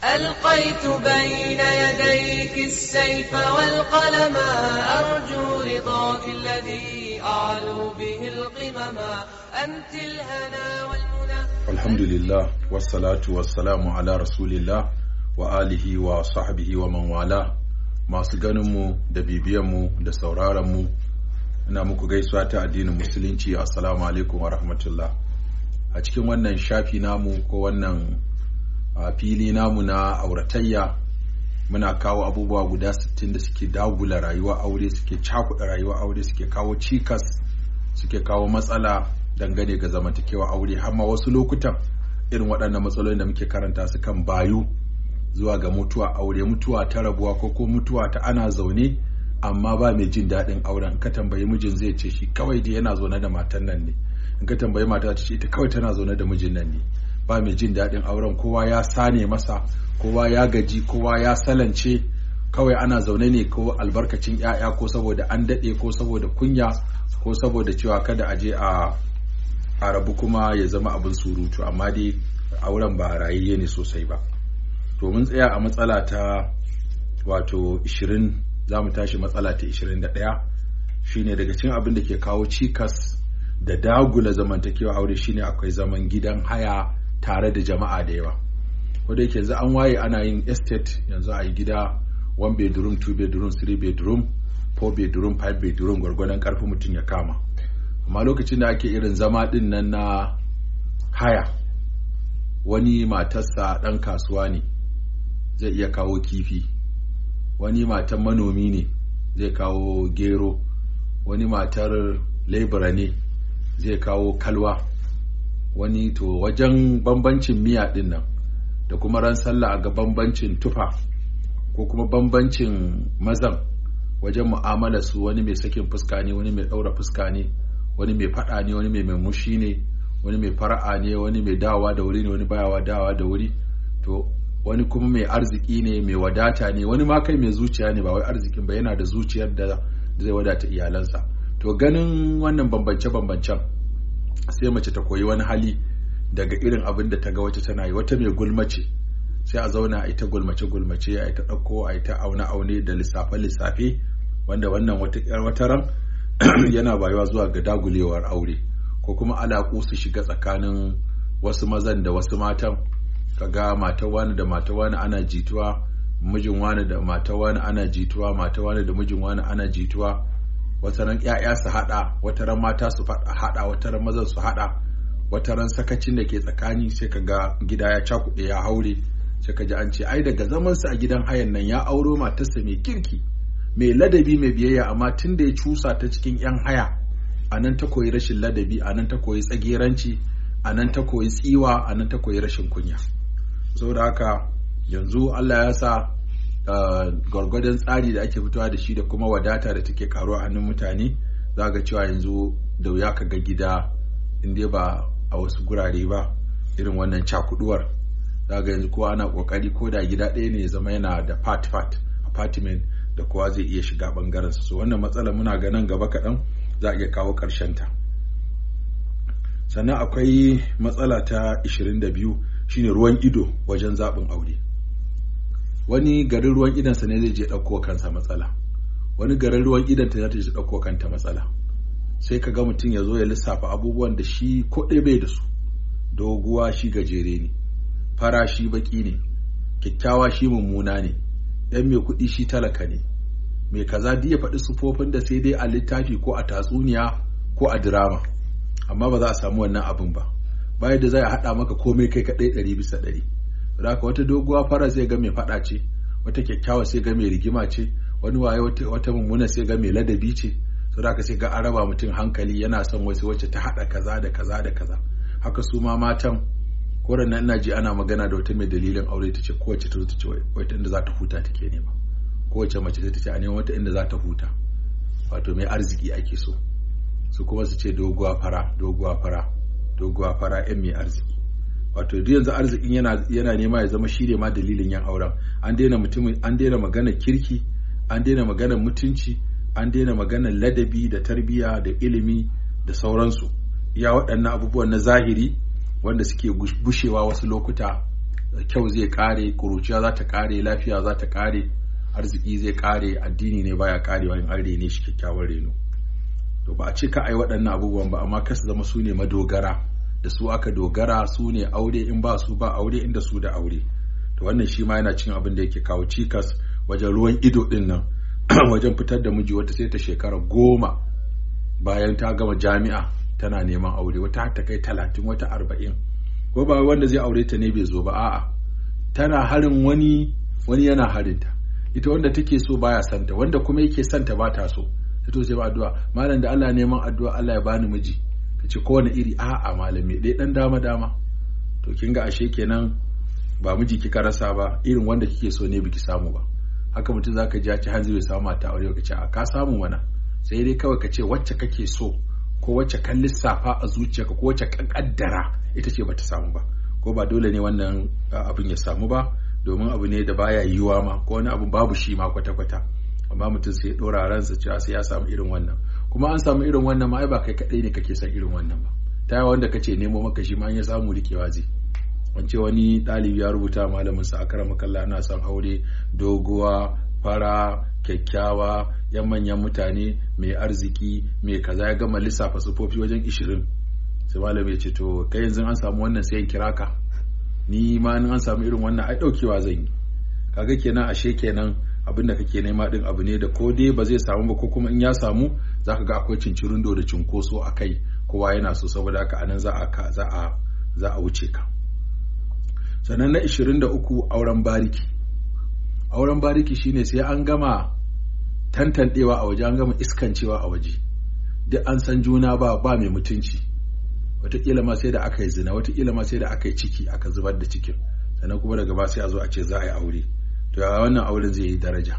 ألقيت بين يديك السيف والقلم أرجو رضاك الذي أعلو به القمم أنت الهنا والمنى alhamdulillah wassalatu wassalamu ala rasulillah wa alihi wa sahbihi wa man wala masu ganinmu da bibiyanmu da sauraronmu ina muku gaisuwa ta addinin musulunci assalamu alaikum wa rahmatullah a cikin wannan shafi namu ko wannan a fili namu na auratayya muna kawo abubuwa guda 60 da suke dagula rayuwa aure suke cakuɗa rayuwa aure suke kawo cikas suke kawo matsala dangane ga zamantakewa aure har ma wasu lokutan irin waɗannan matsalolin da muke karanta su kan bayu zuwa ga mutuwa aure mutuwa ta rabuwa ko ko mutuwa ta ana zaune amma ba mai jin daɗin auren in ka tambayi mijin zai ce shi kawai dai yana zaune da matan nan ne in ka tambayi mata ta ce ita kawai tana zaune da mijin nan ne ba mai jin daɗin auren kowa ya sane masa kowa ya gaji kowa ya salance kawai ana zaune ne ko albarkacin 'ya'ya ko saboda an daɗe ko saboda kunya ko saboda cewa kada a je a a rabu kuma ya zama abin surutu amma dai auren ba rayayye ne sosai ba to mun tsaya a matsala ta wato 20 za mu tashi matsala ta 21 shine daga cikin abin da ke kawo cikas da dagula zamantakewa aure shine akwai zaman gidan haya tare da jama'a da yawa wanda yake yanzu an waye ana yin estate yanzu a yi gida one bedroom two bedroom three bedroom four bedroom five bedroom gwargwadon karfin mutum ya kama amma lokacin da ake irin zama din nan na haya wani matarsa ɗan kasuwa ne zai iya kawo kifi wani matan manomi ne zai kawo gero wani matar lebura ne zai kawo kalwa wani to wajen bambancin miya din nan da kuma ran sallah a ga bambancin tufa ko kuma bambancin mazan wajen mu'amala su wani mai sakin fuska ne wani mai ɗaura fuska ne wani mai faɗa ne wani mai murmushi ne wani mai fara'a ne wani mai dawa da wuri ne wani bayawa dawa da wuri to wani kuma mai arziki ne mai wadata ne wani ma kai mai zuciya ne ba wai arzikin ba yana da zuciyar da zai wadata iyalansa to ganin wannan bambance-bambancen sai mace ta koyi wani hali daga irin abin da ta ga wata tana yi wata mai gulmace sai a zauna a ita gulmace-gulmace a ita ɗauko a ita aune-aune da lissafe-lissafe wanda wannan wata ran yana bayuwa zuwa ga dagulewar aure ko kuma alaƙu su shiga tsakanin wasu mazan da wasu matan kaga matan wani da matan wani ana jituwa mijin wani da matan wani ana jituwa matan wani da mijin wani ana jituwa wata ran ƴaƴa su haɗa wata ran mata su haɗa wata ran mazan su haɗa wata ran sakacin da ke tsakani sai kaga gida ya cakuɗe ya haure sai ka ji an ce ai daga zamansa a gidan hayan nan ya auro matarsa mai kirki mai ladabi mai biyayya amma tun da ya cusa ta cikin 'yan haya a nan ta koyi rashin ladabi a nan ta koyi tsageranci a nan ta koyi tsiwa a nan ta koyi rashin kunya saboda haka yanzu allah ya sa gwargwadon tsari da ake fitowa da shi da kuma wadata da take karuwa a hannun mutane za ga cewa yanzu da wuya ka ga gida inda ba a wasu gurare ba irin wannan cakuduwar za ga yanzu kowa ana kokari ko da gida ɗaya ne ya zama yana da part part apartment da kowa zai iya shiga bangaren su wannan matsala muna ganin gaba kaɗan za a iya kawo ta. sannan akwai matsala ta 22 shine ruwan ido wajen zaɓin aure wani garin ruwan idansa ne zai je ɗauko kansa matsala wani garin ruwan idanta za ta je ɗauko kanta matsala sai ka ga mutum ya zo ya lissafa abubuwan da shi ko ɗaya bai da su doguwa shi gajere ne fara shi baki ne kyakkyawa shi mummuna ne yan mai kuɗi shi talaka ne mai kaza duk ya faɗi sufofin da sai dai a littafi ko a tatsuniya ko a dirama amma ba za a samu wannan abin ba bayan da za a haɗa maka komai kai kaɗai ɗari bisa ɗari haka wata doguwa fara sai ga mai faɗa ce wata kyakkyawa sai ga mai rigima ce wani waye wata mummuna sai ga mai ladabi ce so da sai ga an raba mutum hankali yana son wasu wacce ta haɗa kaza da kaza da kaza haka su ma matan koran nan ina ji ana magana da wata mai dalilin aure ta ce kowace ta zo ta ce wata inda za ta huta take nema kowace mace ta ce a neman wata inda za ta huta wato mai arziki ake so su kuma su ce doguwa fara doguwa fara doguwa fara yan mai arziki wato duk yanzu arzikin yana yana nema ya zama shine ma dalilin yan auren an daina mutumin an daina magana kirki an daina magana mutunci an daina magana ladabi da tarbiyya da ilimi da sauransu iya waɗannan abubuwan na zahiri wanda suke gushewa wasu lokuta kyau zai kare kuruciya za ta kare lafiya za ta kare arziki zai kare addini ne baya karewa in an rene shi kyakkyawan reno to ba a ce ka ai waɗannan abubuwan ba amma kasa zama su ne madogara da su aka dogara su ne aure in ba su ba aure inda su da aure to wannan shi ma yana cin abin da yake kawo cikas wajen ruwan ido din nan wajen fitar da miji wata sai ta shekara goma bayan ta gama jami'a tana neman aure wata har ta kai talatin wata arba'in ko ba wanda zai aure ta ne bai zo ba a'a tana harin wani wani yana harinta ita wanda take so baya santa wanda kuma yake santa ba ta so ta to sai ba addu'a malam da Allah neman addu'a Allah ya bani miji kace kowane iri a'a malami dai dan dama dama to kin ga ashe kenan ba miji kika rasa ba irin wanda kike so ne biki samu ba haka mutum zaka ji ya ci hanzari samu mata aure ka ce a ka samu mana sai dai kawai ka ce wacce kake so ko wacce kan lissafa a zuciyarka ko wacce kan kaddara ita ce bata samu ba ko ba dole ne wannan abin ya samu ba domin abu ne da baya yiwuwa ma ko wani abu babu shi ma kwata-kwata amma mutum sai ya dora ransa cewa sai ya samu irin wannan kuma an samu irin wannan ma ai ba kai kadai ne kake son irin wannan ba ta yawa wanda kace nemo maka shi ma ya samu rikewa zai wance wani ɗalibi ya rubuta malamin sa akara makalla ana son aure doguwa fara kyakkyawa yan manyan mutane mai arziki mai kaza ya gama lissafa sufofi wajen ishirin sai malami ya ce to kai yanzu an samu wannan sai in kira ka ni ma an samu irin wannan ai daukewa zan yi kaga kenan ashe kenan abinda kake nema din abu ne da ko dai ba zai samu ba ko kuma in ya samu zaka ga akwai cincirindo da cinkoso a kai kowa yana so saboda haka anan za a za a za a wuce ka sannan na 23 auren bariki auren bariki shine sai an gama tantandewa a waje an gama iskancewa a waje duk an san juna ba ba mai mutunci wataƙila ma sai da aka yi zina wataƙila ma sai da aka yi ciki aka zubar da cikin sannan kuma daga ba sai a zo a ce za a yi aure to ya wannan auren zai yi daraja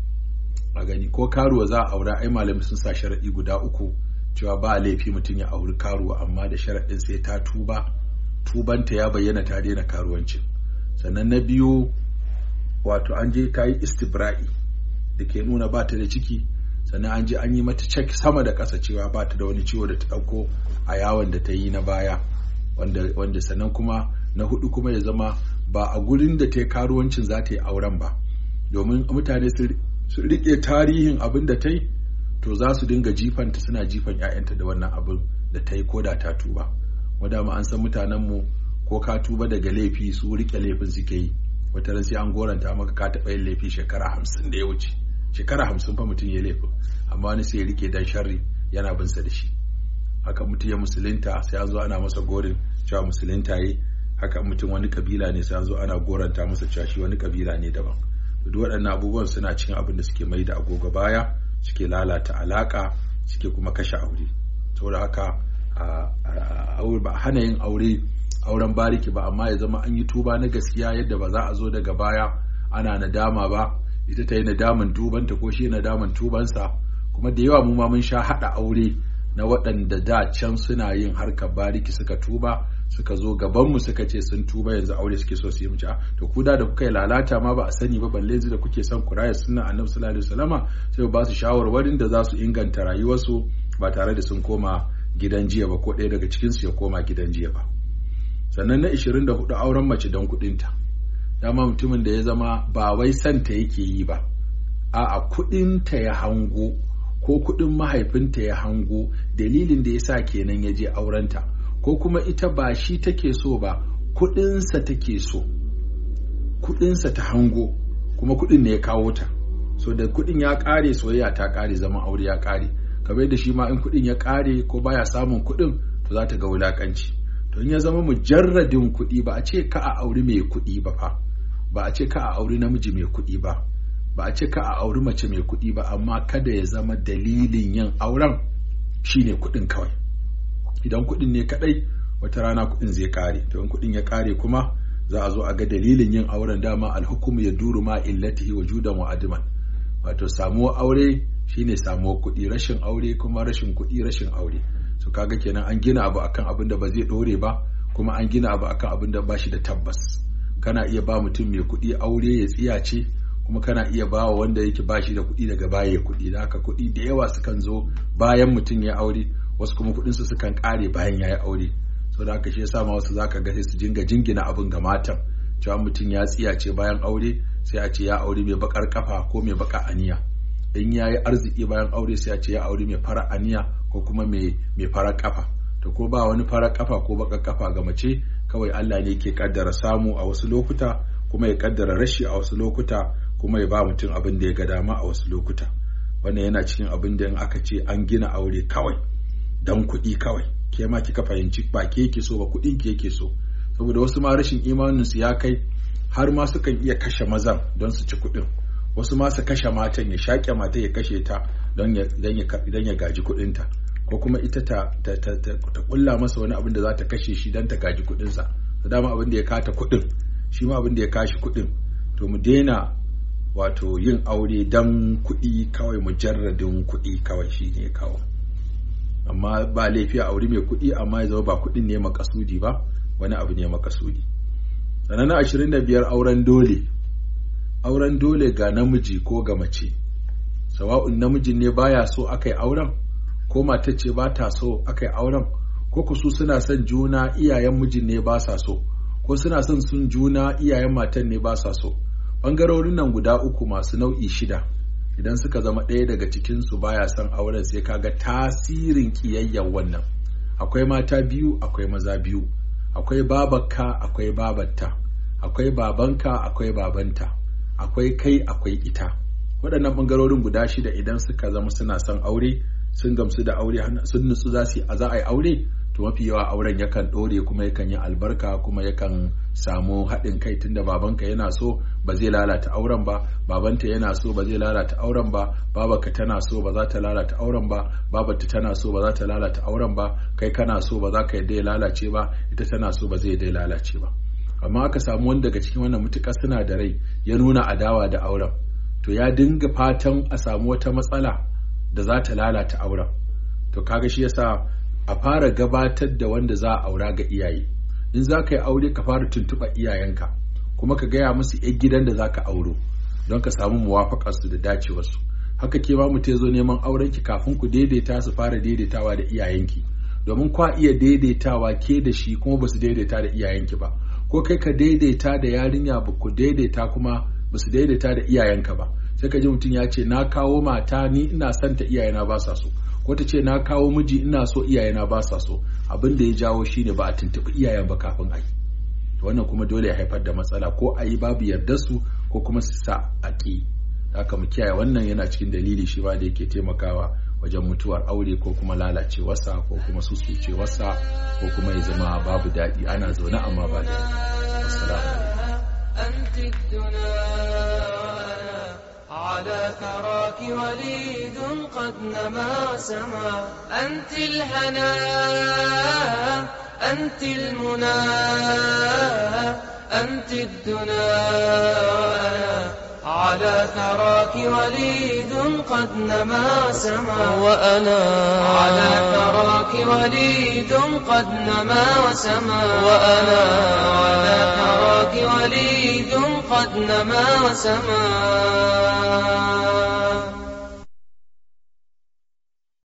a gani ko karuwa za a aura ai malamai sun sa sharaɗi guda uku cewa ba laifi mutum ya auri karuwa amma da sharaɗin sai ta tuba tubanta ya bayyana ta daina karuwancin sannan na biyu wato an je ta yi istibra'i da ke nuna ba ta da ciki sannan an je an yi mata cek sama da ƙasa cewa ba ta da wani ciwo da ta ɗauko a yawon da ta yi na baya wanda sannan kuma na hudu kuma ya zama ba a gurin da ta yi karuwancin za ta yi auren ba domin mutane su riƙe tarihin abin da ta yi to za su dinga jifanta suna jifan 'ya'yanta da wannan abin da ta yi ko da ta tuba wadda an san mutanenmu ko ka tuba daga laifi su riƙe laifin suke yi wata ran sai an goranta maka ka taɓa yin laifi shekara hamsin da ya wuce shekara hamsin fa mutum ya laifin amma wani sai ya rike dan sharri yana bin sa da shi haka mutum ya musulunta sai an zo ana masa gorin cewa musulunta yi haka mutum wani kabila ne sai an zo ana goranta masa cewa shi wani kabila ne daban duk waɗannan abubuwan suna cikin abin da suke mai da agogo baya suke lalata alaka suke kuma kashe aure saboda haka ba hana yin aure auren bariki ba amma ya zama an yi tuba na gaskiya yadda ba za a zo daga baya ana nadama ba ita ta yi nadaman tubanta ko shi nadaman tubansa kuma da yawa mu ma mun sha haɗa aure na waɗanda da can suna yin harkar bariki suka tuba suka zo gabanmu suka ce sun tuba yanzu aure suke so su yi mace to ku da kuka yi lalata ma ba a sani ba balle da kuke son ku raya sunnan annabi sallallahu alaihi wasallama sai ba su shawarwarin da za su inganta rayuwarsu ba tare da sun koma gidan jiya ba ko ɗaya daga cikinsu ya koma gidan jiya ba sannan na 24 auren mace don kuɗinta dama mutumin da ya zama ba wai santa yake yi ba a'a kuɗinta ya hango ko kuɗin mahaifinta ya hango dalilin da ya sa kenan ya je aurenta ko kuma ita ba shi take so ba kuɗinsa take so kuɗinsa ta hango kuma kuɗin ne ya kawo ta so da kuɗin ya ƙare soyayya ta ƙare zaman aure ya ƙare kamar da shi ma in kuɗin ya ƙare ko baya samun kuɗin to za ta ga wulaƙanci to in ya zama mujarradin kuɗi ba a ce ka a auri mai kuɗi ba fa ba a ce ka a auri namiji mai kuɗi ba ba a ce ka a auri mace mai kuɗi ba amma kada ya zama dalilin yin auren shine kuɗin kawai idan kuɗin ne kaɗai wata rana kuɗin zai ƙare to in kuɗin ya ƙare kuma za a zo a ga dalilin yin auren dama alhukumu ya duru ma illatihi wa judan wa adiman wato samuwar aure shine samuwar kuɗi rashin aure kuma rashin kuɗi rashin aure so kaga kenan an gina abu akan abin da ba zai ɗore ba kuma an gina abu akan abin da ba shi da tabbas kana iya ba mutum mai kuɗi aure ya tsiyace kuma kana iya ba wa wanda yake ba shi da kuɗi daga baya ya kuɗi da haka kuɗi da yawa sukan zo bayan mutum ya aure wasu kuma kuɗinsu sukan ƙare bayan ya yi aure so da haka shi yasa ma wasu zaka ga sai su jinga jingina abin ga matan cewa mutum ya tsiyace bayan aure sai a ce ya aure mai bakar kafa ko mai baka aniya in ya yi arziki bayan aure sai a ce ya aure mai fara aniya ko kuma mai fara kafa to ko ba wani fara kafa ko baka kafa ga mace kawai Allah ne ke kaddara samu a wasu lokuta kuma ya kaddara rashi a wasu lokuta kuma ya ba mutum abin da ya ga dama a wasu lokuta wannan yana cikin abin da in aka ce an gina aure kawai dan kuɗi kawai ke ma kika fahimci ba ke yake so ba kuɗin ke yake so saboda wasu ma rashin imanin su ya kai har ma sukan iya kashe mazan don su ci kuɗin wasu ma su kashe matan ya shaƙe mata ya kashe ta don ya gaji kuɗinta ko kuma ita ta ta ta ta kulla masa wani abin da za ta kashe shi don ta gaji kuɗinsa da dama abin da ya kata kuɗin shi ma abin da ya kashi kuɗin to mu daina wato yin aure don kuɗi kawai mujarradin kuɗi kawai shi ne kawo amma ba laifi a aure mai kuɗi amma ya zama ba kuɗin ne makasudi ba wani abu ne makasudi sannan na ashirin da biyar auren dole auren dole ga namiji ko ga mace sawa'un namijin ne baya so aka yi auren ko matar ce ba ta so aka yi auren ko ku su suna son juna iyayen mijin ne ba sa so ko suna son sun juna iyayen matan ne ba sa so ɓangarorin nan guda uku masu nau'i shida idan suka zama ɗaya daga cikinsu baya son auren sai kaga tasirin ƙiyayyar wannan akwai mata biyu akwai maza biyu akwai babarka akwai babarta akwai babanka akwai babanta akwai kai akwai ita waɗannan ɓangarorin guda shida idan suka zama suna son aure sun gamsu da aure sun nutsu za su za a yi aure to mafi yawa auren yakan ɗore kuma yakan yi albarka kuma yakan samu haɗin kai tunda babanka yana so ba zai lalata auren ba babanta yana so ba zai lalata auren ba babarka tana so ba za ta lalata auren ba babarta tana so ba za ta lalata auren ba kai kana so ba za ka yadda ya lalace ba ita tana so ba zai yadda ya lalace ba amma aka samu wani daga cikin wannan mutuƙar suna da rai ya nuna adawa da auren to ya dinga fatan a samu wata matsala da za ta lalata auren to kaga shi yasa a fara gabatar da wanda za a aura ga iyaye in za ka yi aure ka fara tuntuɓa iyayenka kuma ka gaya musu yan gidan da za ka auro don ka samu muwafaƙar su da dacewarsu haka ke ma mutum ya zo neman auren ki kafin ku daidaita su fara daidaitawa da iyayenki domin kwa iya daidaitawa ke da shi kuma ba su daidaita da iyayenki ba ko kai ka daidaita da yarinya ba ku daidaita kuma ba su daidaita da iyayenka ba sai ka ji mutum ya ce na kawo mata ni ina son ta iyayena ba sa so ko ta ce na kawo miji ina so iyayena ba sa so abin da ya jawo shine ba a tuntuɓi iyayen ba kafin a yi wannan kuma dole ya haifar da matsala ko a yi babu yardar su ko kuma su sa a ƙi haka mu kiyaye wannan yana cikin dalili shi ba da yake taimakawa wajen mutuwar aure ko kuma lalacewarsa ko kuma susucewarsa ko kuma ya zama babu daɗi ana zaune amma ba da على ثراك وليد قد نما سما أنت الهنا أنت المنى أنت الدنا على ثراك وليد قد نما سما وأنا على ثراك وليد قد نما وسما وأنا على ثراك وليد قد نما وسما